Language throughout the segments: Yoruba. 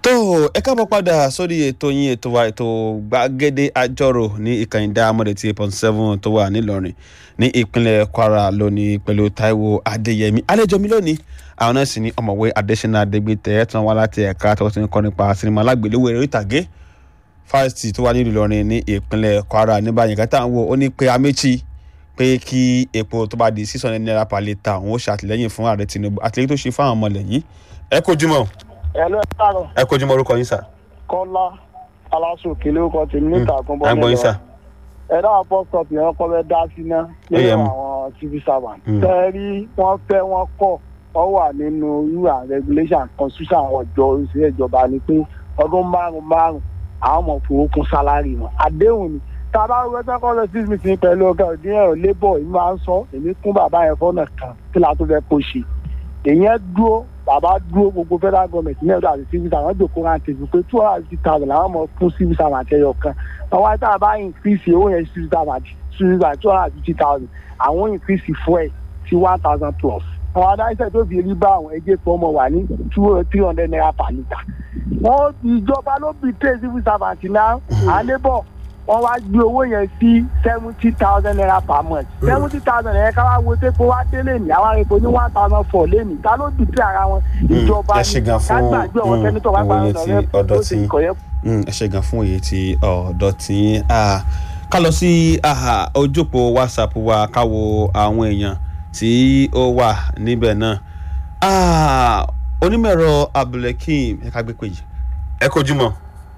tó ẹ káàbọ̀ padà sórí ètò yín ètò wa ètò gbàgede àjọrò ní ìkànnì Diamond eight point seven tó wà nílọrin ní ìpínlẹ̀ Kwara lónìí pẹ̀lú Táíwò Adéyẹmí àlejò mi lónìí àwọn náà sì ní ọ̀mọ̀wé Adésínà Adégbìtẹ́ tí wọ́n wá láti ẹ̀ka tó ti ń kọ́ nípa sinimá alágbèléwò eré ìtàgé fásitì tó wà nílùú Ìlọrin ní ìpínlẹ̀ Kwara ní báyìí kátà ń wo ó ní pé Amechi pé kí epo tó bá di six hundred naira per litre òun ó ṣàtìlẹ́yìn fún ààrẹ Tinubu àtìlẹ́yìn tó ṣe fáwọn ọmọ ilẹ̀ yìí ẹ kó jùmọ̀ ẹ̀lọ́ ẹ̀rọ ẹ kó jùmọ̀ orúkọ yín sà. kọ́lá aláṣọ òkèlè ọkọ̀ tèmi níta àkúnbọ̀ à ń gbọ́ yín sà. ẹ̀rọ àpọ́sọ̀pù yẹn kọ́ bẹ́ẹ̀ dá sí ná Ó yẹ nínú mu. àwọn civil servant. Mm. tẹ́rí wọ́n fẹ́ wọ́n kọ̀ wọ́n wà nínú rule and regulation constitution àwọn ìjọ òṣèré ìjọba ni pé ọdún márùn márùn àwọn ọmọ fowó kún sálárì wọn àdéhùn ni tá a bá wọ ẹgbẹ́ kọ́ lọ sí meeting pẹ̀lú ọgá òdì ẹ̀rọ labour yìí máa ń sọ èmi kún bàbá yẹn fọ́nà kan kí la tó fẹ́ kó ṣe èèyàn dúró bàbá dúró gbogbo federal government ní ẹ̀dọ́ àti civil servant jòkó rántí pé two hundred and fifty thousand làwọn ọmọ fún civil servant ẹyọ kan àwọn àti àbá increase owó yẹn civil servant civil servant two hundred and fifty thousand àwọn increase fuel sí one thousand plus àwọn adáṣẹ́ tó fi rí bá àwọn ẹgbẹ́ kan ọmọ wà ní two three hundred naira per litre wọ́n ìjọba ló bí tẹ̀ civil servant náà àlébọ̀ wọ́n wá gbé owó yẹn sí seventy thousand naira per month seventy thousand yẹn ká wá wo sépo wá délé ní àwọn epo ní one thousand four lẹ́nu ta ló bí tẹ̀ ara wọn ìjọba ẹ ṣe gan fún kágbàgbé ọ̀wọ́ mm, sẹ́nitọ̀ wá òye gbàgbé tí ọ̀rẹ́ ọ̀dọ́ tó tí ṣe ìkọ̀yẹ́ Mm, ẹ ṣe gan fún òye tí ọ̀dọ́ tí ah, ká lọ sí ah, ojúpọ̀ whatsapp wa ká wo àwọn èèyàn tí ó wà níbẹ̀ náà Ah, onímọ̀ẹ̀rọ abdulhakeem ẹ ká gbé pé yìí ẹ kojúmọ́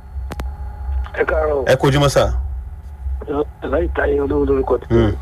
ẹ káàárọ̀ ẹ kojúmọ́ sà. láì táyé olówó lórúkọ tí Mm,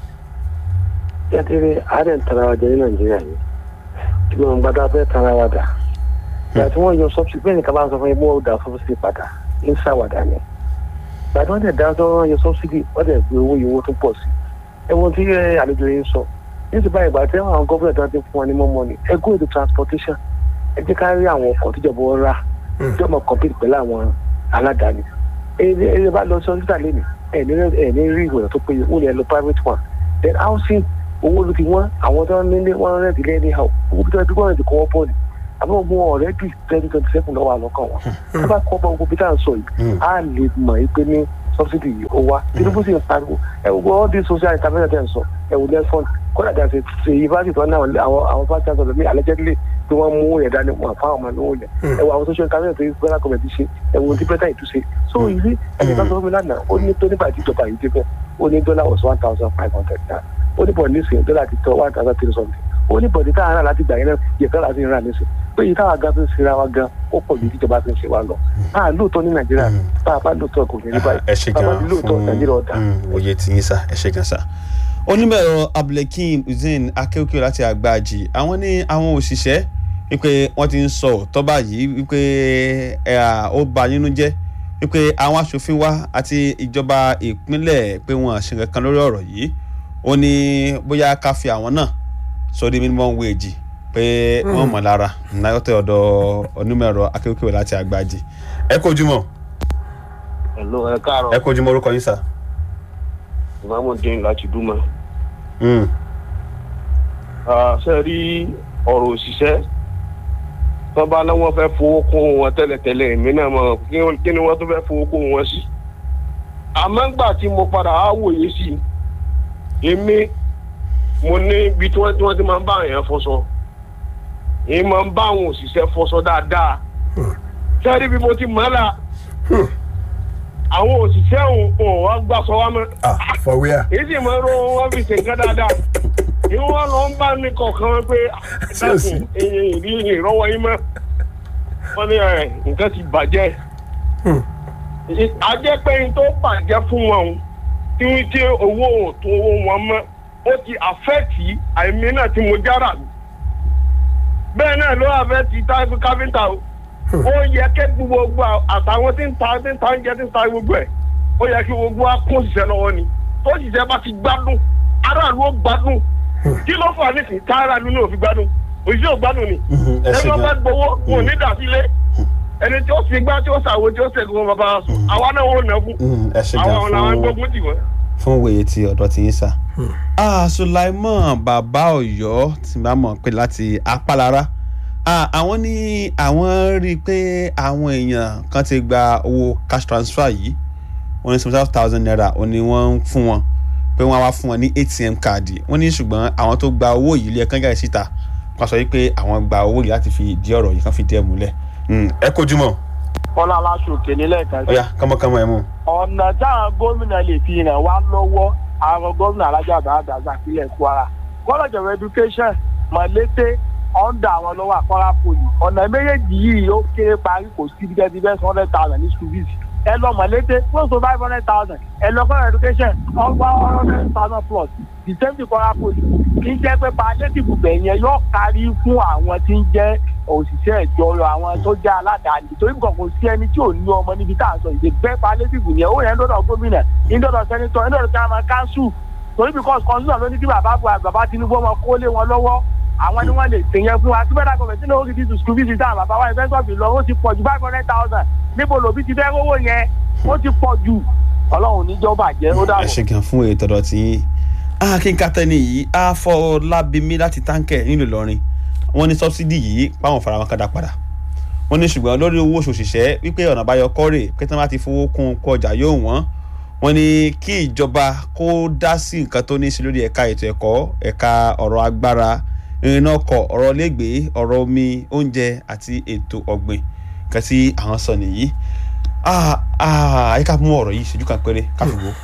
yàtìrì àárẹ̀ ń tara wa jẹ ní nàìjíríà yìí tí wọn gbàdá fẹ́ tara wa dà ìgbà tí wọ́n yọ sọ́bsì bẹ́ẹ̀ ni kaba sọ fún yín mọ́ ọ̀dà sọ́bsì padà ń ṣàwàdà ni ìgbà tí wọ́n tẹ̀ dá sọ wọ́n yọ sọ́bsì wọ́n tẹ̀ gbé owó yìí owó tó pọ̀ sí ẹ̀wọ̀n tí ẹ, àlejò yìí ń sọ ní ti báyìí ìgbà tí àwọn gọ́ọ̀mẹ̀ntì tó ti fún wọn ní mọ́mọ́ ni ẹ go into transportation ẹ jẹ́ ká rí àwọn ọkọ̀ tíjọba wọn rà tí wọ́n mọ̀ compete pẹ̀lú àwọn aládàáni ẹ ẹ bá lọ sí hospital lẹ́nu ẹ ní ẹ ní rí ìwòsàn tó péye wọ́n lè lọ private one then housing owó ló ti wọ́n àwọn tó ń nílé wọ́n rẹ̀ dílé ní àwọn owó tó ti gbọ́dọ̀ ti kọ́ wọ́n bọ́ọ̀lù àbí wọ́n mú ọ̀rẹ́ bíi twenty twenty seven lọ́wọ́ àlọ́kàn wọn ẹ bá kọ́ bọ́ gbogbo bí tá à ń sọ yìí Mm. á lè mọ̀ yìí pé ní subsidy yìí ó wá tinubu sì ń pariwo ẹ wo all these social intervention tẹ̀ ń sọ ẹ wò nelson kódà dà sí ṣe yunifásitì tó ń náà àwọn àwọn fásitì àtọ̀dọ̀ ní allegedly tí wọ́n mú yẹn dání wọn fáwọn ọmọ lówó yẹn ẹ wo àwọn social intervention tó yẹ federal government ṣe ẹ wo ti pẹ́tà ìtúnṣe so ìlú ẹni bá sọ fún mi lánàá ó ní tó nígbà tí ìjọba yìí dé bẹ́ẹ̀ ó ní dọ́là was one thousand five hundred naira ó ní bọ̀dé nísìnyí dọ́là ti tọ́ one thousand three something ó ní bọ̀dé táwọn ará láti gbà yẹn náà yẹ fẹ́ láti rà nísìnyí pé yìí táwọn gan fi ń ṣera wa gan ó pọ̀ ju tíjọba fi ń ṣe wa lọ a lóòótọ́ ní nàìjíríà bá a bá lóòótọ́ kò ní rí báyìí ẹ ṣe bá a bá gan ní lóòótọ́ nàìjíríà ọ̀dà. fún mm, òye tí yín sà ẹ ṣe gan sà. onímọ̀ẹ̀rọ abdulhakeem hussein akéwìkẹ́ láti àgbàjì àwọn ní àwọn òṣìṣẹ́ wípé wọ́n ti ń sọ òótọ́ báyìí wípé ẹ, à, ó bà nínú jẹ́ wípé àwọn aṣòfin wa àti ìjọba ìpínlẹ̀ pé wọ́n ṣe kankan lórí ọ̀rọ̀ yìí ó ní bóyá ká fi àwọn náà sórí minimum wage pé wọ́n mọ̀ lára náyọ́tẹ̀ ọ̀dọ̀ onímọ̀ẹ̀rọ akéwìkẹ́ láti àgbàjì ẹ kojúmọ́ Hello, ẹ káàárọ̀. ẹ kojúmọ́ orúkọ yín sà. Ìmáàmù dín láti dúmọ̀. Mm. Ṣé ẹ rí ọ̀rọ̀ òṣìṣẹ́? Tó bá náà wọ́n fẹ́ fowó kún wọn tẹ́lẹ̀tẹ́lẹ̀ èmi náà mọ̀ kí wọ́n- kí ni wọ́n tó fẹ́ fowó kún wọn sí. Àmọ́ ńgbà tí mo padà á wòye sí i, èmi mo ní ibi tí wọ́n tí wọ́n ti máa ń bá èèyàn fọṣọ. Èmi máa ń bá àwọn òṣìṣẹ́ fọṣọ dáadáa. Ṣé ẹ rí bí mo ti mọ̀ ọ́ la? Àwọn òṣìṣẹ́ òun ò wá gbàsọ wá mọ́ ah for where. èyí sì máa ń ro wọn fi ṣe nǹkan dáadáa ìwọ wọn lọ ń bá ní kọ̀ọ̀kan wọn pé Sẹ́ẹ̀sì. dákun èyí ìrí ìrọ́wọ́ yín mọ́ wọn ní ẹ̀ nǹkan ti bàjẹ́ ajẹ́ pé n tó bàjẹ́ fún wọn o tí wọ́n tí owó ò tó owó wọn mọ́ ó ti àfẹ́ẹ̀tì àìmí náà tí mo jára mi bẹ́ẹ̀ náà ló àfẹ́ẹ̀tì táìpù káfíńtà o ó yẹ kí gbogbo àtàwọn tí ń ta tí ń ta oúnjẹ tí ń ta gbogbo ẹ̀ ó yẹ kí gbogbo wa kún òṣìṣẹ́ lọ́wọ́ ni tó òṣìṣẹ́ bá ti gbádùn aráàlú ó gbádùn kí ló fà nísìnyí tá aráàlú náà ò fi gbádùn òṣìṣẹ́ ò gbádùn ni Mhm, ẹ ṣe ẹni wọn bá gan. gbowó wọn ò ní dà sílé ẹni tí ó fi gbá tí ó ṣàwo tí ó ṣègùn bàbá wa sùn àwa náà ò nà fún Mm, ẹ ṣe gan àwọn làwọn fún gbógun tì wọ́n. fún wòye tí ọ̀dọ́ ti yín sà. ah Sulaiman bàbá Ọ̀yọ́ tí bá mọ̀ pé láti apálára Ah, àwọn ní àwọn rí i pé àwọn èèyàn kan ti gba owó cash transfer yìí wọ́n ní seventy five thousand naira ó ní wọ́n ń fún wọn pé wọ́n á wá fún wọn ní atm káàdì wọ́n ní ṣùgbọ́n àwọn tó gba owó yìí lé ẹ̀kan jáde síta wọ́n sọ wípé àwọn gba owó yìí láti fi di ọ̀rọ̀ yìí kan fi díẹ̀ múlẹ̀ Mm, ẹ kojú mọ́ kọ́lá aláṣọkè nílẹ̀ kan ọ̀yà kánmọ́kánmọ́ ẹ̀ mú. ọ̀nà táwọn gómìnà lè fi ràn wá lọ́wọ́ àwọn gómìnà alájà bàbá àzàkílẹ̀ kwara college of education mọ̀lété ọ̀ndà àwọn lọ́wọ́ àkọ́rá poli ọ̀nà méjèèjì yìí ó kéré parí kò sí ibi tẹ́tí bẹ́ẹ̀ hundred thousand ní school fees ẹ lọ mọ̀lété close to five hundred thousand ẹ lọ college of education ọgbà hundred thousand plus the same thing kọ́rá poli kì í jẹ́ pé palliative bẹ̀ yẹn yóò kárí fún àwọn tí ń jẹ́ òṣìṣẹ́ ìjọyọ̀ àwọn tó jẹ́ aládàáni torí nǹkan kò sí ẹni tí ò ní ọmọ níbi tá à ń sọ ìdè bẹ́ẹ̀ palliative yẹn ó yẹn ń dọ́dọ̀ gómìnà ń dọ́dọ̀ sẹ́nitọ́ ń dọ́dọ̀ chairman council torí because constitution ló ní kí bàbá buhari bàbá tinubu ọmọ kó lé wọn lọ́wọ́ àwọn ni wọ́n lè sè yẹn fún wa tí bẹ́ẹ̀ dàgbọ̀ tí lóògì ti tù school fees táwọn bàbá wa ìfẹ́ sọ̀bì lọ ó ti pọ̀ ju five hundred thousand níbo lòbí ti fẹ́ rówó yẹn ó ti pọ̀ ju ọlọ́run níjọ́ bàjẹ́ ó ẹ dàbọ̀. ṣe gan fún ètò ọ̀dọ̀ tí yín akínkatẹ́ni yìí àfọlábímí láti táǹkẹ̀ nílùú ìlọrin wọ́n ní sọ́bsidì yìí páwọn fara wọn kádà padà wọ́n ní ṣùgbọ́n lórí owó oṣù òṣìṣẹ́ wípé ọ̀nà àbáyọ kọ́rè pé tí wọ́n bá ti fowó kún kó ọjà yóò wọ́n wọ́n ní kí ìjọba kó dá sí nǹkan tó ní í ṣe lórí ẹ̀ka ètò ẹ̀kọ́ ẹ̀ka ọ̀rọ̀ agbára ìrìnà ọkọ̀ ọ̀rọ̀ lẹ́gbẹ̀ẹ́ ọ̀rọ̀ omi oúnjẹ àti ètò ọ̀gbìn nǹkan tí àwọn sọ nìyí ah ah ẹ ká mú ọ̀rọ̀ yìí ṣojú kan péré ká fi wò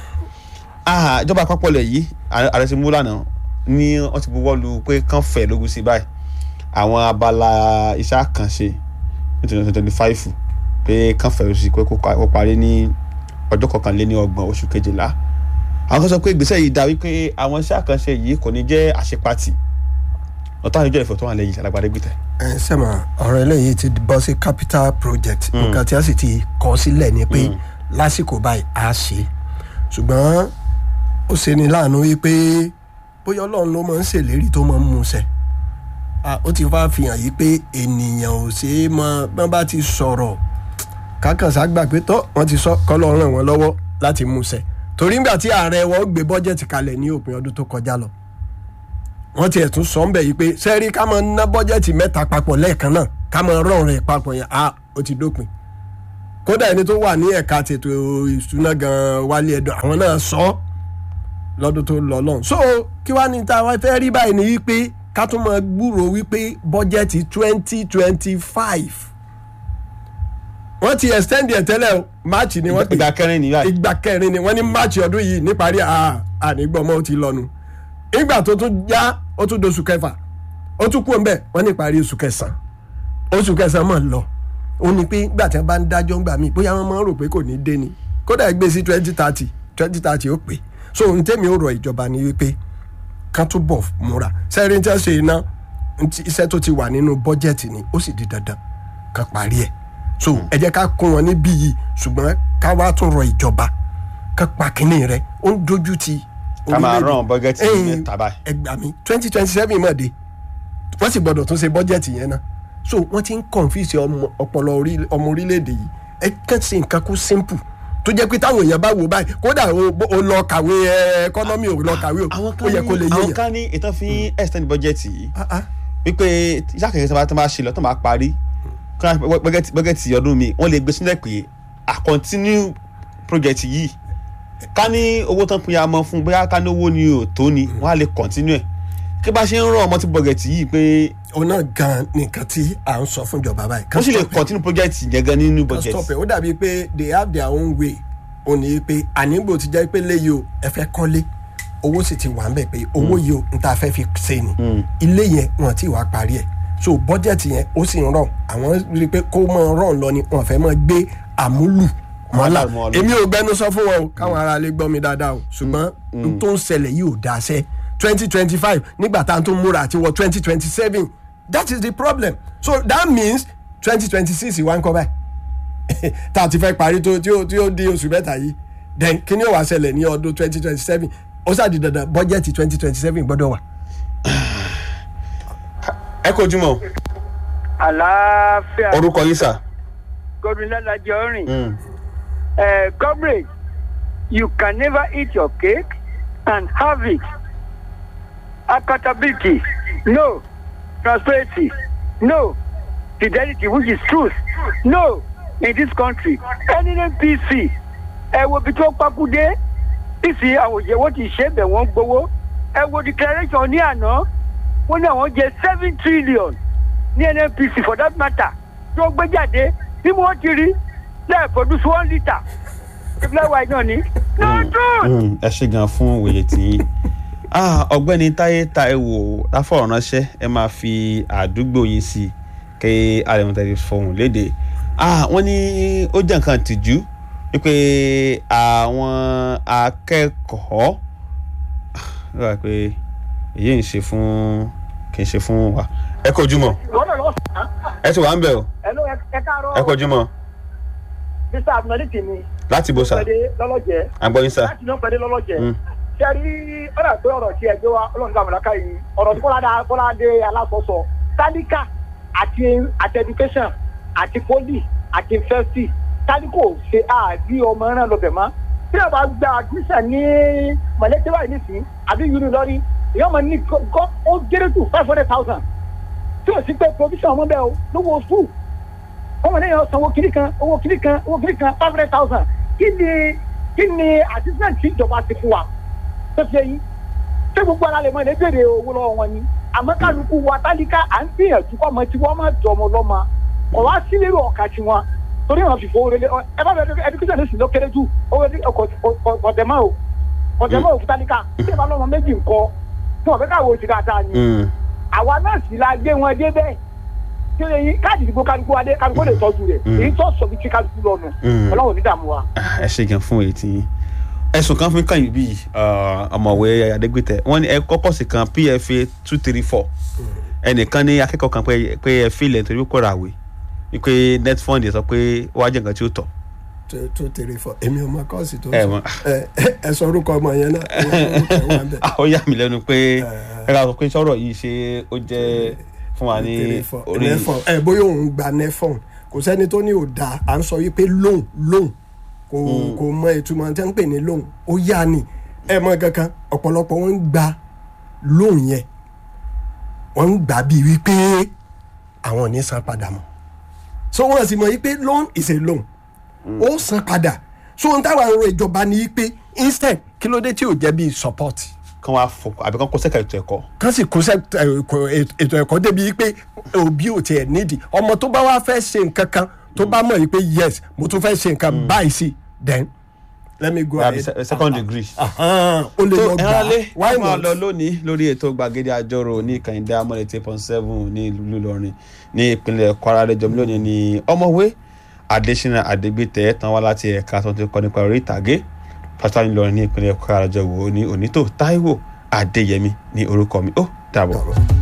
ah ìjọba àpapọ̀ lẹ̀ yìí ààrẹ ti mú lánàá ní wọ́n ti buwọ́ lu pé kán fẹ̀ lógún sí báyìí àwọn abala iṣẹ́ àkànṣe ní twenty twenty five pé kán fẹ̀ lógún sí pé kó pa- kó parí ní ọjọ́ kọkànléní ọgbọ̀n oṣù kejìlá àwọn kan sọ pé ìgbésẹ̀ yìí dá wípé àwọn iṣẹ́ àkànṣe yìí kò ní jẹ́ àṣepatì ọ̀tá àjọ ìfọ̀ tó wà lẹ́yìn alágbádé gbìtẹ̀. ẹ sẹ́mà ọ̀rọ̀ eléyìí ti bọ́ sí capital project nǹkan tí a sì ti kọ́ sílẹ̀ ni pé lásìkò báyìí a ṣe ṣùgbọ́n ó ṣe ni láàánú wípé bóyá ọlọ́run ló máa ń ṣèlérí tó máa ń múṣẹ Ah, ó ti wá fi hàn yí pé ènìyàn ò ṣe é mọ bọ́n bá ti sọ̀rọ̀ kákànsá gbà pé tọ́ wọ́n ti sọ kọ́lọ́ ràn wọ́n lọ́wọ́ láti múṣẹ torí nígbà tí ààrẹ wọn gbé bọ́jẹ̀tì kalẹ̀ ní òpin ọdún tó kọjá lọ wọ́n tiẹ̀ tún sọ ń bẹ̀ yìí pé sẹ́rí ká máa ná bọ́jẹ̀tì mẹ́ta papọ̀ lẹ́ẹ̀kan náà ká máa rọrùn rẹ̀ papọ̀ yẹn a ó ti dópin kódà ẹni tó wà ní ẹ̀ka tètò ìṣúná gan wálé ẹ̀dọ̀ àwọn náà sọ ọ́ lọ́dún tó lọ lọ́hùn so kí wàá ní ta wá fẹ́ rí báyìí ni wípé ká tún máa gbúròó wípé bọ́jẹ̀tì twenty twenty five wọ́n ti extend ẹ̀ tẹ́lẹ̀ o máàcì ni wọ́n pè ìgbà kẹrin nìyá yìí ìgbà kẹrin ni wọ́n ní máàcì ọdún yìí níparí ànígbọ̀mọ́ ó ti lọ́nu ìgbà tó tún já ó tún doṣù kẹfà ó tún kú ọ̀nbẹ wọ́n ní ìparí oṣù kẹsàn-án oṣù kẹsàn-án mọ̀ lọ ó ní pé gbà tí wọ́n bá ń dájọ́ ńgbà míì bóyá wọ́n máa ń rò pé kò ní dé ni kódà gbé sí twenty thirty twenty thirty ó pè so ohun tẹ́mi ó rọ ìjọba ni wípé kán tún bọ̀ múra sẹ́rin tí wọ́n ṣe iná ntí iṣẹ́ tó ti wà nínú bọ́jẹ̀tì ni ó sì di dandan kan parí ẹ̀ so ẹ jẹ́ ká kún wọn níbí yìí ṣùgbọ́n ká wá tún rọ ìjọba ká pa kínní rẹ̀ ó ń dojú ti ká máa orílẹ̀-èdè. rán bọ́gẹ́tì Ẹ̀yin, mẹ́ta báyìí. ẹ gbà mí twenty twenty seven mọ̀ dé wọ́n sì gbọ́dọ̀ tún ṣe bọ́jẹ̀tì yẹn náà so wọ́n ti ń confuse ọmọ ọpọlọ orí- ọmọ orílẹ̀-èdè yìí ẹ kàn sí nǹkan kú simple tó jẹ́ pé táwọn èèyàn bá wò báyìí kódà o o lọ kàwé ẹ ẹkọ́nọ́mì ò lọ kàwé o àwọn ó kan yẹ kó lè ní yé àwọn yẹn. kan ní ìtàn fi extend budget yìí Ah, ah. wípé iṣẹ́ àkẹ́kẹ́ tó bá tó bá ṣe lọ tó bá parí kí wọ́n bọ́gẹ́tì bọ́gẹ́tì ọdún mi wọ́n lè gbé sílẹ̀ pé a continue project yìí ká ní owó tán pinya mọ́ fún bóyá ká ní owó ni ò tó ni wọ́n á lè continue ẹ̀ kí bá ṣe ń rán ọmọ tí bọ́gẹ́tì yìí pé òun náà gan nìkan tí à ń sọ fún ìjọba báyìí. wọ́n sì lè Stop it. continue project yẹn gan nínú Kan budget stop it. ó dàbí pé they have their own way ó ní pé ànígbò ti jẹ́ pé léyìí o ẹ fẹ́ kọ́lé owó sì ti wà ń bẹ̀ pé owó yìí o n ta fẹ́ fi ṣe ni ilé yẹn wọn ti wá parí ẹ̀ so bọ́jẹ̀tì yẹn ó sì ń rọ̀ àwọn rí i pé kó máa rọ̀ lọ ni wọn fẹ́ máa gbé àmúlù mọ́lá Mọ́lá mọ́ lọ. èmi ò gbẹnu sọ fún wọn o káwọn ará lè gbọ́ mi dáadáa o ṣùgbọ́n n tó ń ṣẹlẹ̀ yìí ò dáa sẹ́ twenty twenty five nígbà tá à ń tún múra àti wọ twenty twenty seven that is the problem so that means twenty twenty six wá ń kọ́ báyìí tá a ti fẹ́ parí tó tí ó tí ó di oṣù mẹ́ta yìí then kí ni ó wá ṣẹlẹ̀ ní ọdún twenty twenty seven ó ṣàdì dandan bọ́jẹ́tì twenty twenty seven gbọ́dọ̀ wà. ẹ kò jùmọ̀ àlàáfíà orúkọ yín sà. godwin lálàjọ rìn ẹ comrade you can never eat your cake and have it accountability no transparency no fidelity which is truth no in this country any npc ẹ wo ibi tó pákúdé nísì àwọn òyìnbó ti ṣe bẹ̀ wọ́n gbowó ẹ wo declaration ní àná wọ́n ní àwọn jẹ seven trillion ní nnpc for that matter tó gbé jáde bí wọ́n ti rí lẹ́ẹ̀ produce one litre ìpínlẹ̀ wa náà ní. no truth. Mm, ẹ ṣe gan fún òye tí ah, ọ̀gbẹ́ni táyé táíwò láfọ̀rọ̀ ránṣẹ́ ẹ máa fi àdúgbò yín sí i kí alẹ́mọ̀tẹ́lẹ̀ fọhùn léde ah, wọ́n ní ó jẹ́ nǹkan tìjú wípé àwọn akẹ́kọ̀ọ́ ah, ó rà pé èyí ń ṣe fún kì í ṣe fún wa ẹ kò jùmọ̀ wọ́n náà lọ sàn án. ẹ ti wà ń bẹ̀ o ẹ ló ẹ káàárọ̀ ẹ kò jùmọ̀ mr abdulmalik ni láti bó sa pẹ̀lẹ́ lọ́lọ́jẹ́ àgbọ̀yìn sa láti náà pẹ̀lẹ́ lọ́lọ́jẹ́ Mm. sẹ́rí ọ̀rọ̀ àti ọ̀rọ̀ tí ẹ gbé wa ọlọ́run gbà mọ̀láká yìí ọ̀rọ̀ tí bọ́lá bọ́ládé alákọ̀ọ́sọ tálíkà àti àti education àti poli àti fẹ́sì tálíkò ṣe àbí ọmọ náà lọ bẹ̀ mọ́ tí a bá gba admission ní mọ̀lẹ́tẹ́wà yìí nísìnyí àbí yúni lọ́rí ìyá ọmọ ní gọ́ ó géré tù five hundred thousand tí o sì pé provision ọmọ bẹ́ẹ̀ o lówó school ọmọ náà yọ san owó kiri kan owó kiri kan owó kiri kan five hundred thousand kí ni kí ni assistant tí ìjọba ti fún wa tó fi yín ṣé gbogbo ara lè mọ ilé béèrè owó lọ́wọ́ wọn ni àmọ́ kálukú wa tálíkà à ń gbìyànjú kọ́ ọmọ tí wọ́n máa jọ ọmọ lọ́mọ kọ̀ wá sí lérò ọ̀ka tí wọn torí wọn fi fowó rẹlẹ ẹ bá bẹ ẹdúkísàn ní sinú kéré jù owó ọ̀dẹ̀mọ́ o ọ̀dẹ̀mọ́ o fún tálíkà tí ẹ bá lọ́mọ méjì ńkọ tí wọn fẹ́ káwé oṣù dáadáa ni Mm. àwa náà sì la gbé wọn dé bẹ́ẹ̀ tí ó yẹ yín káàdì ìdìbò kálukú wa dé kálukú lè tọ́jú rẹ̀ Mm. èyí tó sọ bí tí kálukú lọ́nu Mm. ọlọ́run ní dààmú wa. Ah, ẹ ṣe gan fún èyí tí ẹsùn kan fún kàn yín bíi ah, ọmọwé adégbètè wọn ní ẹ kọ́kọ́ sí kan pfa two three four ẹnìkan ní akẹ́kọ̀ọ́ kan pé pé ẹ fi ilẹ̀ nítorí kó ra àwé wípé netfund sọ pé ó wá jẹ́ nǹkan tí ó tọ̀ two two three four èmi ò mọ kọ́ọ̀sì tó Ẹ sọ mọ̀. ẹ ẹ sọ orúkọ ọmọ yẹn náà ẹ orúkọ ẹ wà ń bẹ. Ah, ó yà mí lẹ́nu pé ẹ ká sọ pé sọ̀rọ̀ yìí ṣe ó jẹ́ fún wa ní three four orí nefon ẹ bóyá òun gba nefon kò sẹ́ni tó ní ò dáa à ń sọ wípé loan loan kò kò mọ ìtumọ̀ tí wọ́n ń pè ní loan ó yá ni ẹ mọ kankan ọ̀pọ̀lọpọ̀ wọn ń gba loan yẹn wọ́n ń gbà bíi wípé àwọn ò ní san padà mọ́ so wọ́n sì mọ̀ wípé loan is a loan ó san padà so ohun táwọn arọ ìjọba ni wípé instead kí ló dé tí ò jẹ́ bíi support kan wá fọ àbí kan kó sẹ́ka ètò ẹ̀kọ́ kán sì kó sẹ ẹ, ẹ̀kọ́- ètò ẹ̀kọ́ débi pé òbí ò tiẹ̀ nídìí ọmọ tó bá wá fẹ́ ṣe nǹkan kan tó bá mọ̀ yìí pé yes mo tún fẹ́ ṣe nǹkan báyìí sí then let me go àbí ahead. se- second degree. Ahan, ó lè tó lọ gbà ẹ̀rọ̀lẹ́ why wọ́n máa not lọ lónìí lórí ètò gbàgede àjọrò ní kàyíndé amọ̀lẹ̀ eight point seven ní ìlú Ìlọrin ní ìpínlẹ̀ Kwara lẹ́jọ́ mi lónìí ní ọmọwé Adésínà Adégbìtẹ́ tán wá láti ẹ̀ka tó ti kọ́ nípa orí ìtàgé pátá Ìlọrin ní ìpínlẹ̀ Kwara lọ́jọ́ wo ní onítò Táíwò Adéyẹmí ní orúkọ mi ó dàbọ̀.